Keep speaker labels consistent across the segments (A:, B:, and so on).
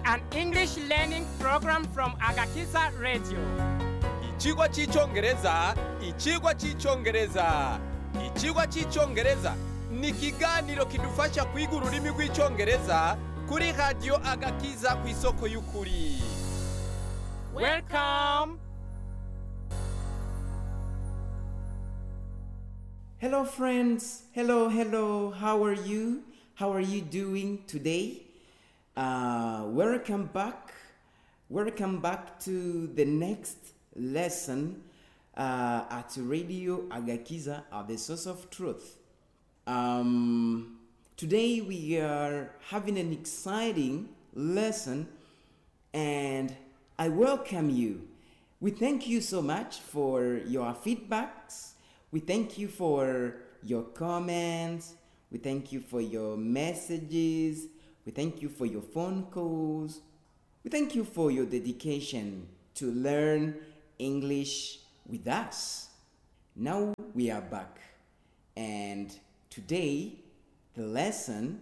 A: an English learning program from Agakiza Radio.
B: Ikigwa cy'icyongereza ikigwa cy'icyongereza ikigwa cy'icyongereza ni ikiganiro kidufasha kwiga ururimi rw'icyongereza kuri radiyo agakiza ku isoko y'ukuri
A: Welcome.
C: Hello, friends. Hello, hello. How are you? How are you doing today? Uh, welcome back. Welcome back to the next lesson uh, at Radio Agakiza at the Source of Truth. Um, today we are having an exciting lesson, and I welcome you. We thank you so much for your feedbacks. We thank you for your comments. We thank you for your messages. We thank you for your phone calls. We thank you for your dedication to learn English with us. Now we are back, and today the lesson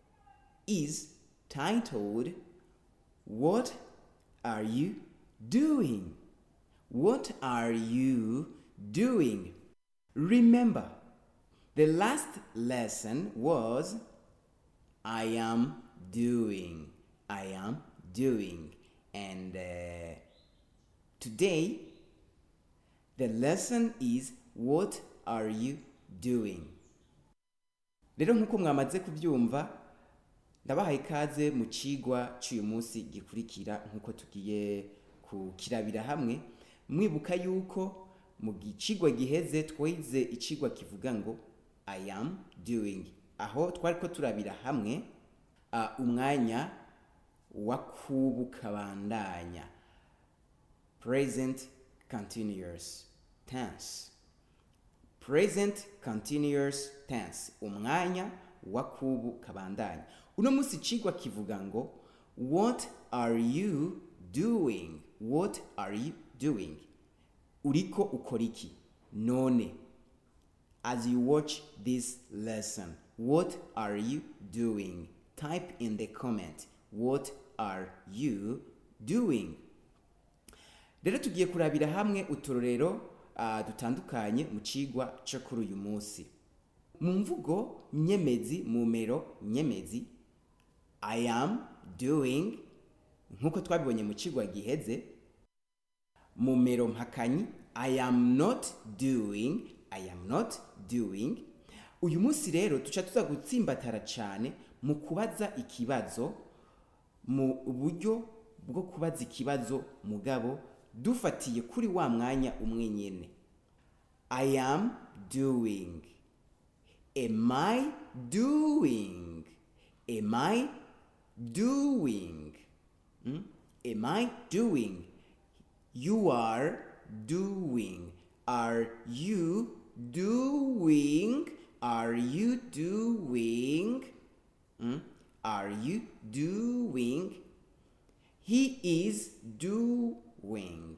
C: is titled What Are You Doing? What are you doing? Remember, the last lesson was I am doing. I am doing. And uh, today, the lesson is What are you doing? rero nk'uko mwamaze kubyumva ndabahaye ikaze mu cigwa cy'uyu munsi gikurikira nk'uko tugiye kukirabira hamwe mwibuka yuko mu gicigwa giheze twize icigwa kivuga ngo i am doing aho twari ko turabira hamwe uh, umwanya wa kubu kabandanya present continuous tense present continuous tense umwanya wa kubu kabandanya uno munsi icigwa kivuga ngo what are you doing what are you doing uriko ukora iki none as you watch this lesson what are you doing type in the comment what are you doing rero tugiye kurabira hamwe uturorero uh, dutandukanye mu cigwa cyo kuri uyu munsi mu mvugo nyemezi mu mero nyemezi i am doing nk'uko twabibonye mu cigwa giheze mu mero mpakanyi i am not doing i am not doing uyu munsi rero tuca tuza gutsimbatara cyane mu kubaza ikibazo mu buryo bwo kubaza ikibazo mugabo dufatiye kuri wa mwanya umwe nyene i am doing am i doing am i doing Hmm? am i doing you are doing are you doing are you doing Hmm? are you doing he is doing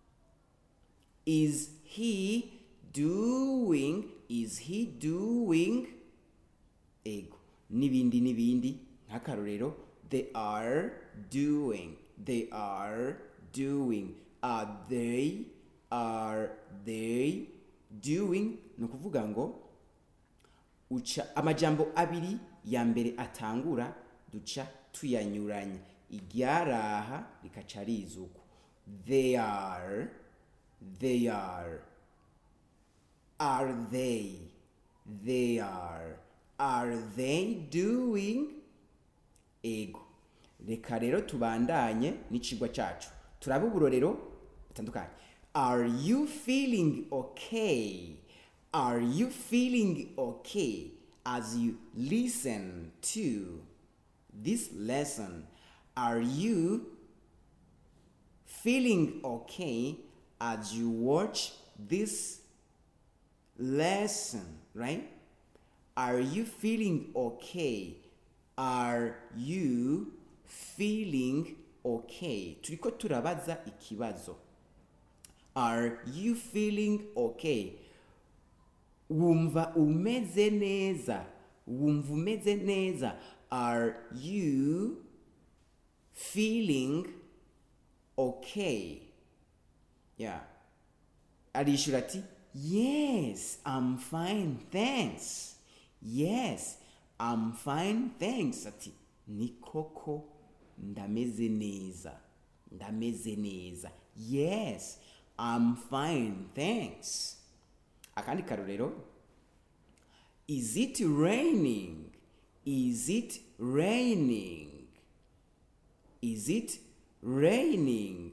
C: is he doing is he doing ego n'ibindi n'ibindi nk'akarorero they are doing they are doing are they are they doing ni ukuvuga ngo uca amajambo abiri ya mbere atangura duca tuyanyuranya iryaraha rikaca rizuku they are they are are they they are are they doing ego reka rero tubandanye n'icigwa cacu turabe uburorero butandukanye are you feeling okay are you feeling okay as you listen to this lesson are you feeling okay as you watch this lesson right are you feeling okay are you feeling okay turiko turabaza ikibazo are you feeling okay wumva umeze neza wumva umeze neza are you feeling okay yeah arishura ati yes i'm fine thanks yes i'm fine thanks ati ni koko ndameze neza ndameze neza yes i'm fine thanks akandi karorero is it raining is it raining is it raining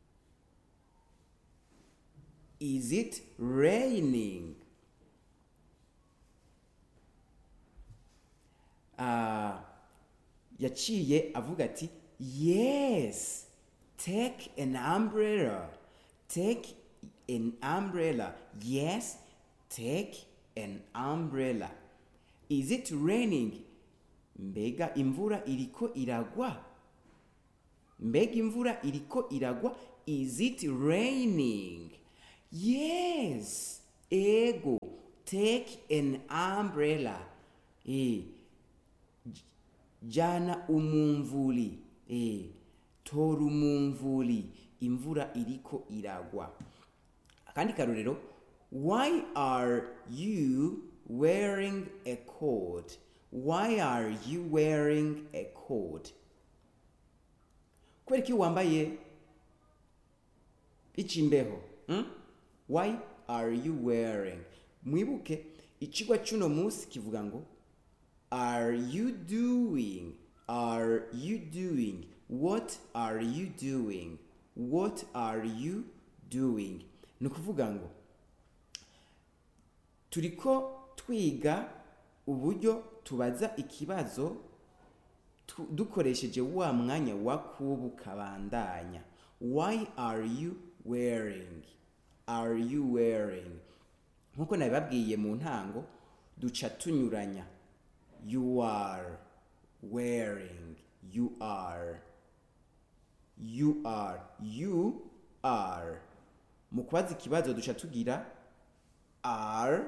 C: is it raining Ah, yaciye avuga ati yes take an umbrella take an umbrella yes take an umbrella is it raining mbega imvura iriko iragwa mbega imvura iriko iragwa is it raining yes ego take an umbrella eh jana umumvuli eh tora umumvuli imvura iriko iragwa akandi karorero why are you wearing a coat why are you wearing a coat kubera iki wambaye icimbeho hmm? why are you wearing mwibuke icigwa cy'uno munsi kivuga ngo are you doing are you doing what are you doing what are you doing ni ukuvuga ngo turiko twiga uburyo tubaza ikibazo tu- dukoresheje wa mwanya wa kubu kabandanya why are you wearing are you wearing nkuko nabibabwiye mu ntango duca tunyuranya you are wearing you are you are you are mu kubaza ikibazo duca tugira are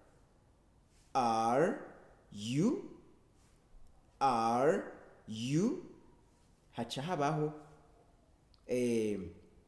C: are you are you haca habaho eh,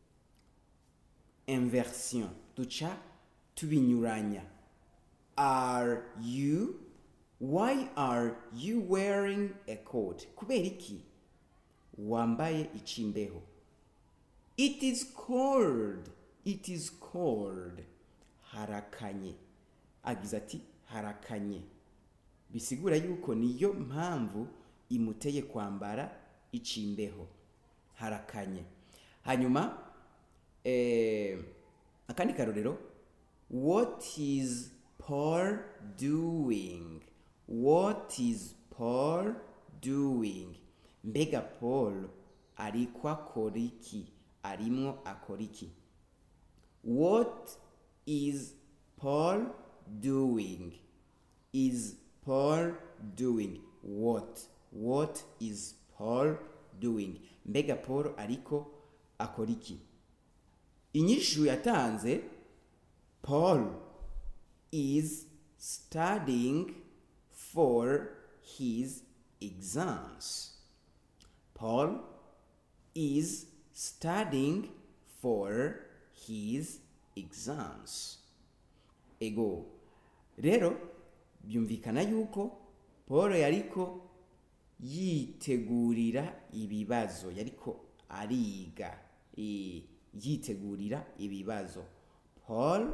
C: inversion duca tubinyuranya are you why are you wearing a coat kubera iki wambaye icimbeho it is cold it is cold harakanye agize ati harakanye bisigura yuko niyo mpamvu imuteye kwambara icimbeho harakanye hanyuma eh, akandi karorero what is paul doing what is paul doing mbega paul ariko akora iki arimwo akora iki what is paul doing is paul doing what what is paul doing mbega paul ariko akora iki inyishu yatanze paul is studying for his exams paul is studying for his exams ego rero byumvikana yuko paul yariko yitegurira ibibazo yariko ariga eh, yitegurira ibibazo paul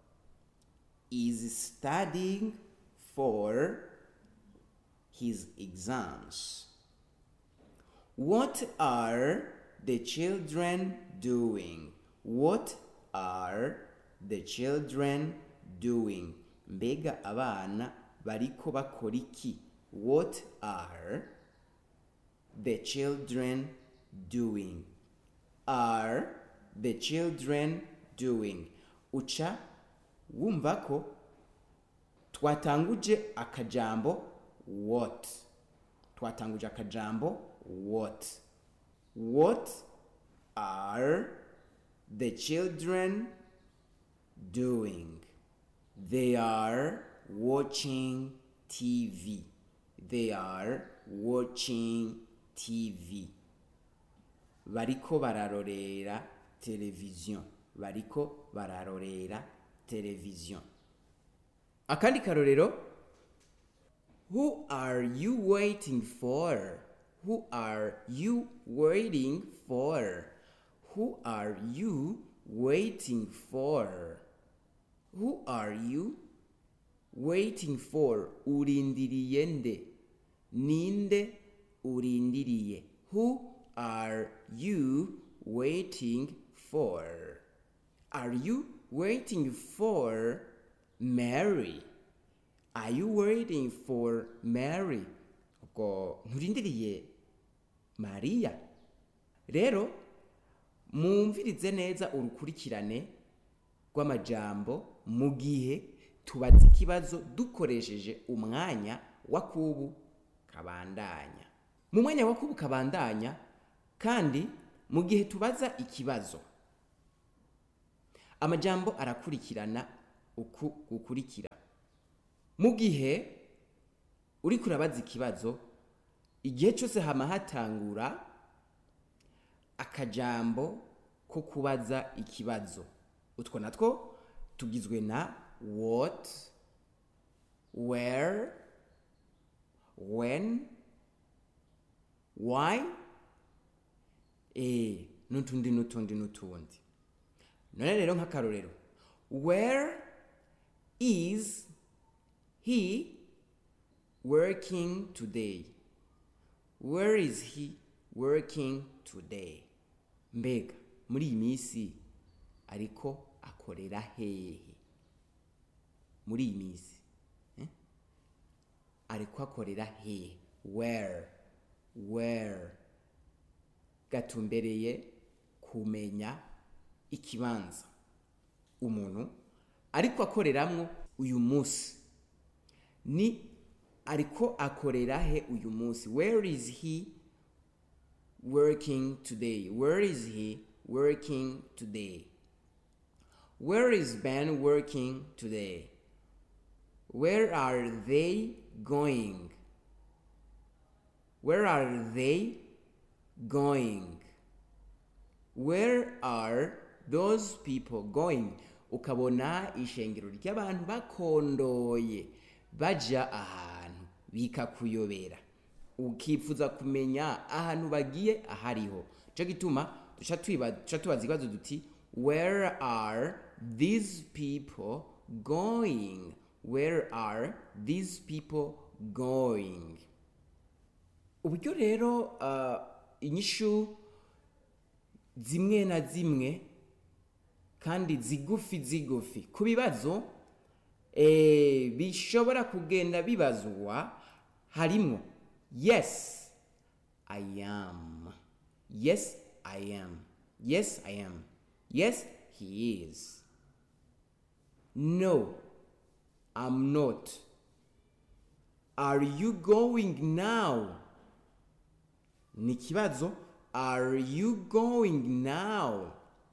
C: is studying for his exams what are the children doing what are the children doing mbega abana bariko bakora iki what are the children doing are the children doing uca wumva ko twatanguje akajambo what twatanguje akajambo what what are the children doing they are watching tv they are watching tv bariko bararorera televiziyo bariko bararorera televiziyo akandi karorero who are you waiting for who are you waiting for who are you waiting for who are you waiting for urindiriye nde ninde urindiriye who are you waiting for are you waiting for mary are you waiting for mary ubwo nturindiriye mariya rero mwumvirize neza urukurikirane rw'amajambo mu gihe tubaza ikibazo dukoresheje umwanya wa kubu kabandanya mu mwanya wa kubu kabandanya kandi mu gihe tubaza ikibazo amajambo arakurikirana uku gukurikira mu gihe uri kurabaza ikibazo igihe cyose hama hatangura akajambo ko kubaza ikibazo utwo natwo tugizwe na what where when why eh n'utundi n'utundi n'utundi none rero nk'akarorero where is he working today where is he working today mbega muri iyi minsi ariko akorera hehe muri iyi minsi eh? ariko akorera hehe where where gatumbereye kumenya ikibanza umuntu ariko akoreramwo uyu munsi ni ariko akorera he uyu munsi where is he working today where is he working today where is ben working today where are they going where are they going where are those people going ukabona ishengero ry'abantu bakondoye baja ahantu bikakuyobera ukifuza kumenya ahantu bagiye ahariho cyo gituma duca twiba- duca tubaza ibibazo duti where are these people going where are these people going uburyo rero uh, inyishu zimwe na zimwe kandi zigufi zigufi ku bibazo eh, bishobora kugenda bibazwa harimo yes i am yes i am yes i am yes he is no i'm not are you going now ni ikibazo are you going now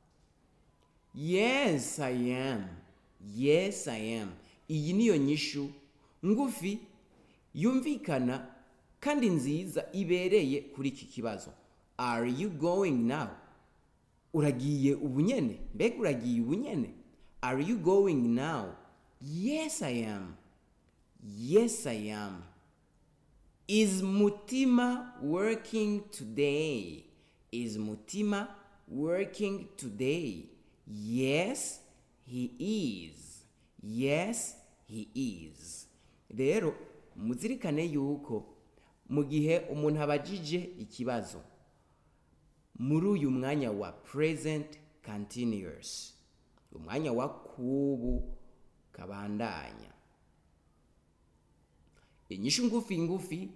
C: yes i am yes i am iyi niyo nyishu ngufi yumvikana kandi nziza ibereye kuri iki kibazo are you going now uragiye ubunyene mbega uragiye ubunyene are you going now yes i am yes i am is mutima working today is mutima working today yes he is yes he is rero muzirikane yuko mu gihe umuntu abajije ikibazo muri uyu mwanya wa present continuous umwanya wa kubu kabandanya inyishu ngufi ngufi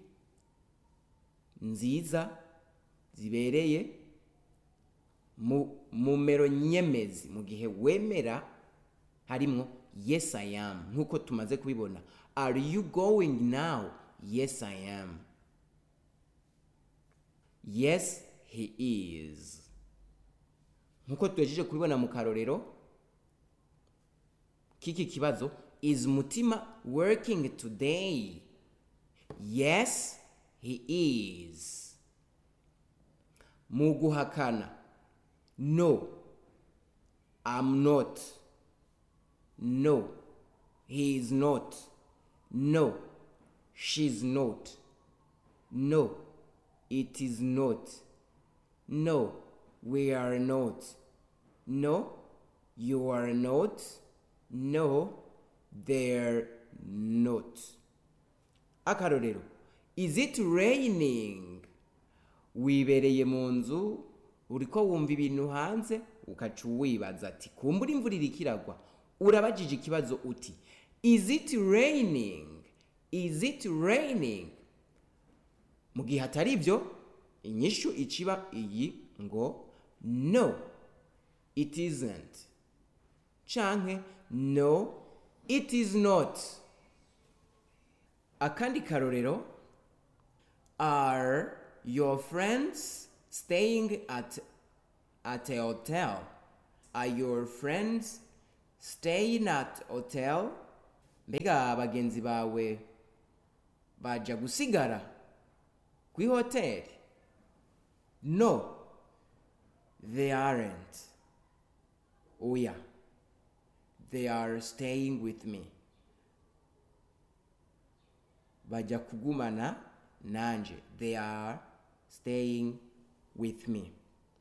C: nziza zibereye mu mumero nyemezi mu gihe wemera harimo yes i am nk'uko tumaze kubibona are you going now yes i am yes he is nk'uko tugejeje kubibona mu karorero k'iki kibazo is mutima working today yes he is mu guhakana no i'm not no he is not no she's not no it is not no we are not no you are not no they're not akarorero is it raining wibereye mu nzu uriko wumva ibintu hanze ukaca wibaza ati kumbura imvura iriko iragwa urabajije ikibazo uti is it raining is it raining mu gihe atari ibyo inyishu iciba iyi ngo no it isn't canke no it is not akandi karorero are your friends staying at at a hotel are your friends staying at hotel mbega bagenzi bawe baja gusigara kwi hoteli no they aren't oya they are staying with me bajya kugumana nanje they are staying with me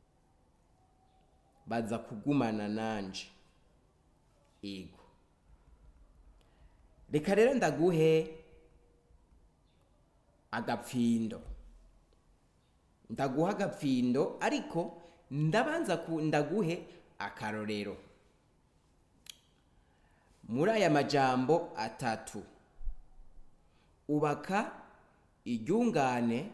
C: baza kugumana nanje ego reka rero ndaguhe agapfindo ndaguha agapfindo ariko ndabanza ku ndaguhe akarorero muri aya majambo atatu ubaka iryungane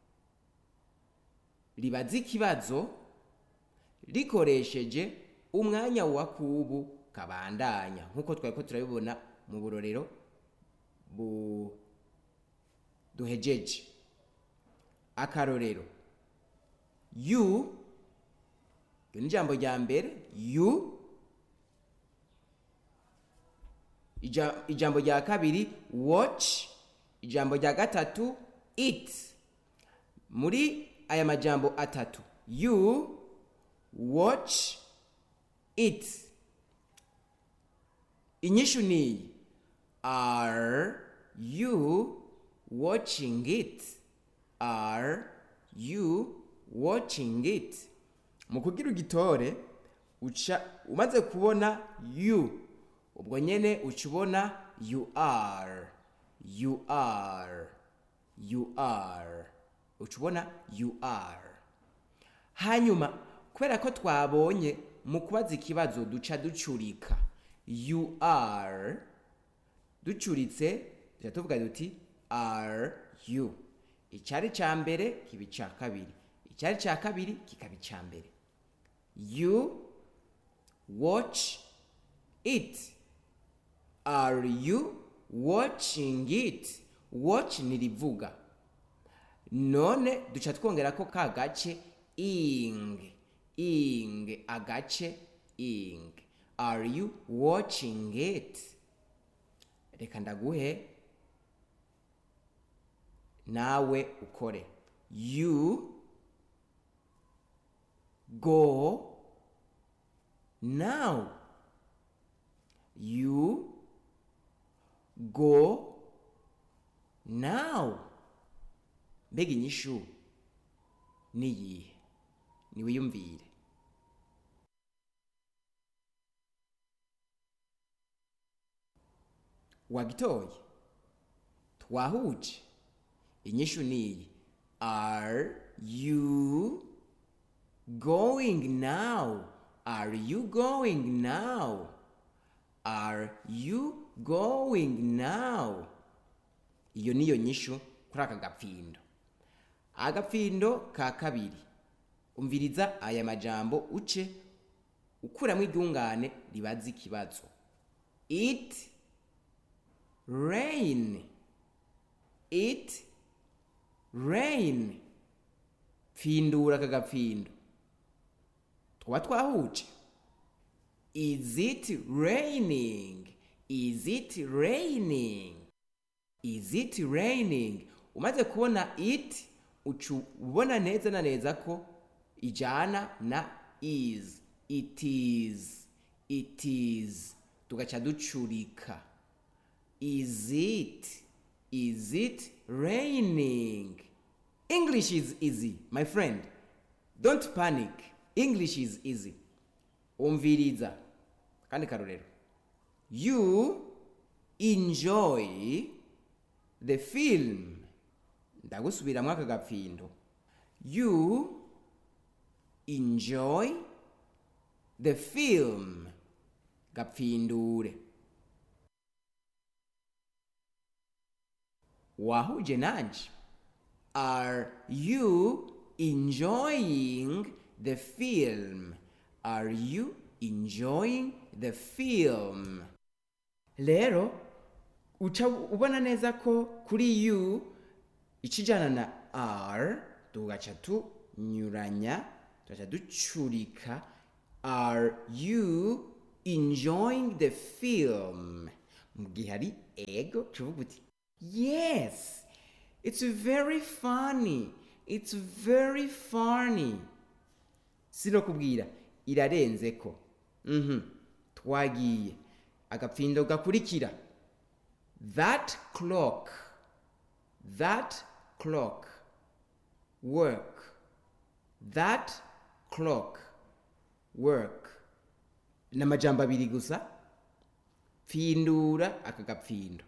C: ribaza ikibazo rikoresheje umwanya wa kubu kabandanya nk'uko twari ko turabibona mu burorero bu duhejeje akarorero you iyo ni ijambo rya mbere you Ija- ijambo rya kabiri watch ijambo rya gatatu it muri aya majambo atatu you watch it inyishu niyi are you watching it are you watching it mu kugira ugitore uca umaze kubona you ubwo nyene uca ubona you are you are you are uca ubona you are hanyuma kubera ko twabonye mu kubaza ikibazo duca ducurika you are ducuritse tuca tuvuga duti are you icyari cya mbere kiba icya kabiri icyari cya kabiri kikaba icya mbere you watch it are you watching it watch ni rivuga none duca twongera ko ka gace ing ing agace ing are you watching it reka ndaguhe nawe ukore you go now you go now mbega inyishu niyihe niwiyumvire wagitoye twahuje inyishu niyi are you going now are you going now are you going now iyo niyo nyishu kuri aka gapfindo agapfindo ka kabiri umviriza aya majambo uce ukuramo iryungane ribaza ikibazo it rain it rain pfindura aka gapfindo twaba twahuje is it raining is it raining is it raining umaze kubona it uca ubona neza na neza ko ijana na is it is it is tugaca ducurika is it is it raining english is easy my friend don't panic english is easy umviriza kandi karorero you enjoy the film ndagusubiramwo aka gapfindo you enjoy the film gapfindure wahuje nanje are you enjoying the film are you enjoying the film rero uca ubona neza ko kuri you ikijana na r tugaca tunyuranya tugaca ducurika are you enjoying the film mu gihe hari ego tuvuga uti yes it's very funny it's very funny sinokubwira irarenze ko mhm twagiye agapfindo gakurikira that clock that clock work that clock work ni amajambo abiri gusa pfindura aka gapfindo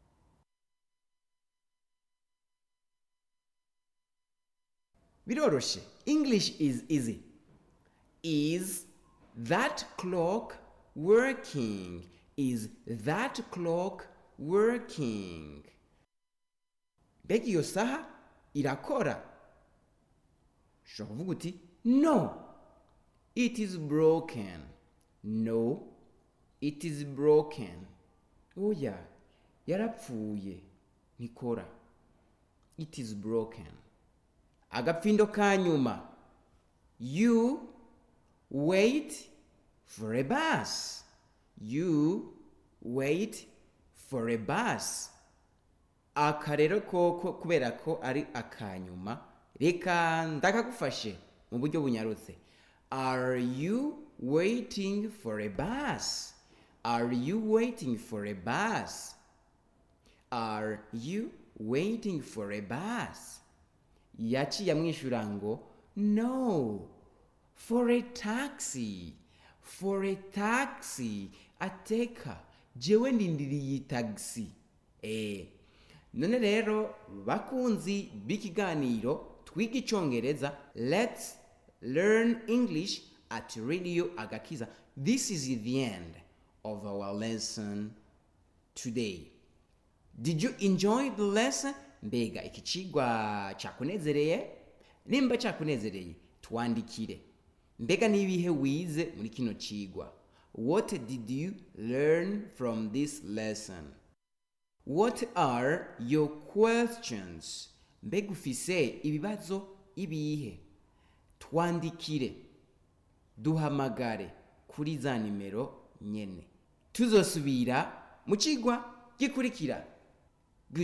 C: biroroshe english is easy is that clock working is that clock working mbega iyo saha irakora ushobora kuvuga uti no it is broken no it is broken oya yarapfuye ntikora it is broken agapfindo ka nyuma you wait for a bus you wait for a bus aka rero koko kubera ko ari akanyuma reka ndakagufashe mu buryo bunyarutse are you waiting for a bus are you waiting for a bus are you waiting for a bus yaciye amwishyura ngo no for a taxi for a taxi ateka jewe ndindiriye tagisi eh none rero bakunzi b'ikiganiro twiga icyongereza let's learn english at radio agakiza this is the end of our lesson today did you enjoy the lesson mbega iki cigwa cyakunezereye nimba cyakunezereye twandikire mbega n'ibihe wize muri kino cigwa what did you learn from this lesson what are your questions mbega ufise ibibazo ibihe twandikire duhamagare kuri za nimero nyene tuzosubira mu cigwa gikurikira